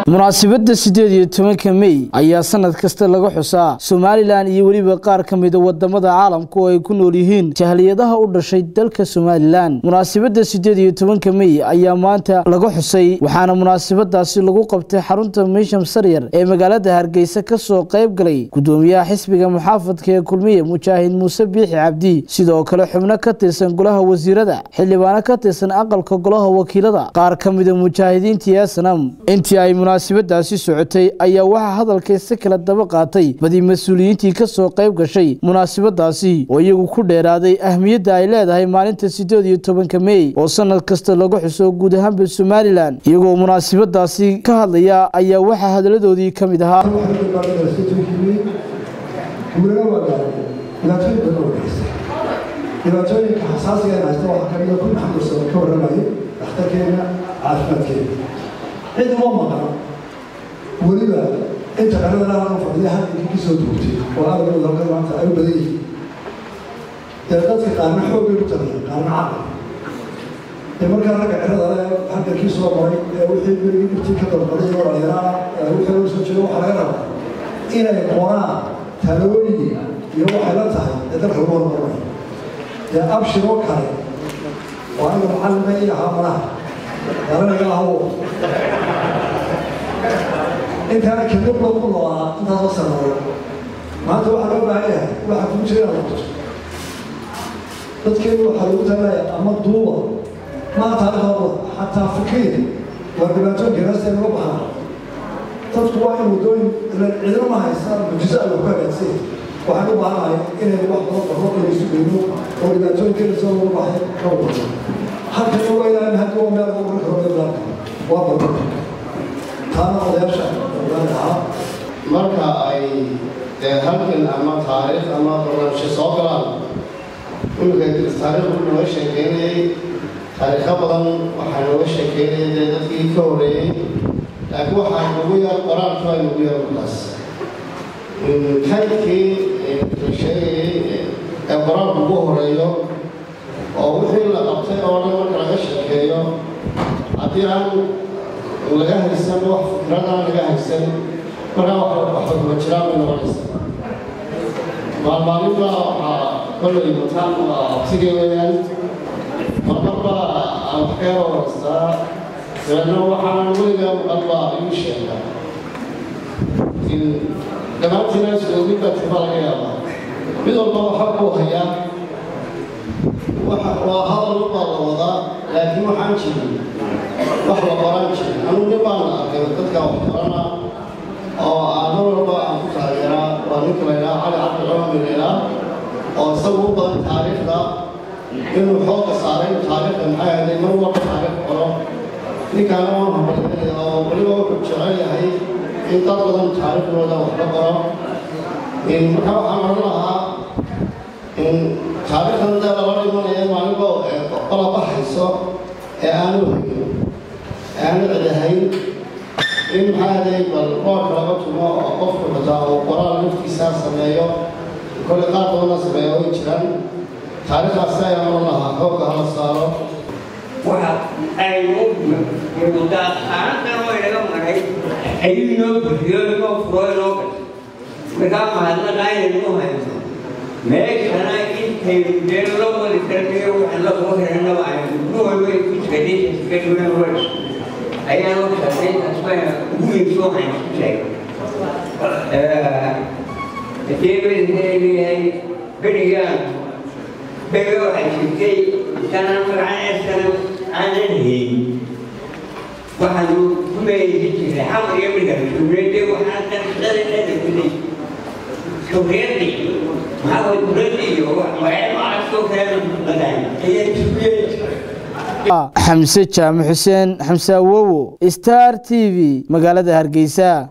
munaasabadda siddeed iyo tobanka mey ayaa sanad kasta laga xusaa somalilan iyo weliba qaar ka mida wadamada caalamka oo ay ku nool yihiin jahliyadaha u dhashay dalka somalilan munaasabadda siddeed iyo tobanka mey ayaa maanta laga xusay waxaana munaasabadaasi lagu qabtay xarunta misham saryar ee magaalada hargeysa kasoo qayb galay gudoomiyaha xisbiga muxaafadka ee kulmiye mujaahid muuse biixi cabdi sidoo kale xubno ka tirsan golaha wasiirada xildhibaano ka tirsan aqalka golaha wakiilada qaar ka mida mujaahidiintii esanam intii ay munaasabadaasi socotay ayaa waxaa hadalkaysa kala daba qaatay badi mas-uuliyiintii kasoo qayb gashay munaasabadaasi oo iyagu ku dheeraaday ahmiyadda ay leedahay maalinta siddeed iyo tobanka mey oo sanad kasta lagu xuso guud ahaanba somalilan iyagoo munaasabadaasi ka hadlaya ayaa waxaa hadaladoodii ka mid ahaa dhibaatooyinka xasaasiga ee haysta waxaa kamida kun maxamed sano ka warramayo dhakhtarkeena caafimaadkeena cid uma maqan weliba inta qaradana fadhiya halkii ka soo duugtay oo ardaydu halka maanta ay u badan yihiin dee dadka qaarna xoog bay ku taliya qaarna caqli dee markaa ragga cirada le halkankii soo maray ee wixii berigii dhibtii ka dalbaday oo dhalinyaraha wixii loo soo jeedo waxaa laga rabaa inay qoraan talooyin iyo waxay la tahay ee dalka lagu hormarinayo dee abshir oo kale oo aniga macallima ii ahaa malaha garanaga ahawo intaana kadib lagu noolaa intaasoo sanadood maanta waxaa loo baahan yahay waxaa kugu jira inaad noqoto dadkeenu waxaa lagu talaya ama duuba maa taarikhda xataa fikriya waa dhibaatooyinka naasta naga baxaa dadku waa in waddooyin cidina ma haystaan mujiso ay wax ku hagaagsan waxaan u baahanahay inaynu wax badan barno inaysu geyno oo dhibaatooyinkeena soo lagu baxay ka wado halkana waa ilaahin haddii waa meel lagu marka hore islaamka waa badan taana odayaasha ahaa marka ay dee halkan ama taariikh ama barnaamijyo soo galaan imika taariikhdu nooga sheekeynayay taariikho badan waxaa nooga sheekeynayay dee dadkii ka horreeyey laakiin waxaa nagu yar qoraalku ay nagu yar markaas kaydkii la sheegayay ee qoraalku ugu horeeyo oo wixii la qabtay oo dhan marka laga sheekeeyo haddii aan laga haysan wax fikradaan laga haysan markaa waxba kuma jiraan bay noqonaysa maalmaalinba waxaa kollay mataan waa abtigay weeyaan marmarba aan wax ka yaro waraystaa dabeedna waxaan weligaa maqalba igu sheega dhammaantiina isdoogidba tiba laga yaabaa mid walba waxa kuu hayaa waa hadal baa la wadaa laakiin waxaan jirin wax la qoran jirin anugu nin baan arkay dadka wax qorana oo aan walba aan ku taageeraa waa ninka la yidhaha cali cabdi cumar bin ilaah oo isagu u badan taariikhda inuu xooga saaray taariikhda maxay ahayd mar walba taariikh qoro ninkaana waan habalaya oo weliba wuxuu jecel yahay in dad badan taariikhdooda wax ka qoro marka waxaan oran lahaa taariikhdan dee lala dhimanaya maalinba qola baxayso ee aanu hegin ee aanu cidahayn in maxaa aday bal roorka laga tumo oo qofku xitaa uu qoraal naftiisaa sameeyo kolle qaar badanna sameeya way jiraan taariikhdaasi ayaan oran lahaa xoogga hala saaro waxa aynu mudaaantan oo inaga maray ayuu inoo buxiyo inoo furo inoo gasho markaa mahadnaqa inaynu hayno meeshana intaynu dee la wadi karnayo waxaan la soo hiranaba aynu duwalba ku jikadhiiskadhiwan wada ayaan u shaqay asbaa ugu weysoo haynu sheegay adeebaleeyahay berigaan bega waxay jirtay intaanaan magacaneeskana aanan hayn waxaanu ku meeysi jiray xamar iyo midhaba shubrede waxaan kan shaqadeenada kulay shubrede maxaa way dowladda iyo magacyo macasoo kale qadaan ayaa shubrede xamse jaamac xuseen xamse awowo star t v magaalada hargeysa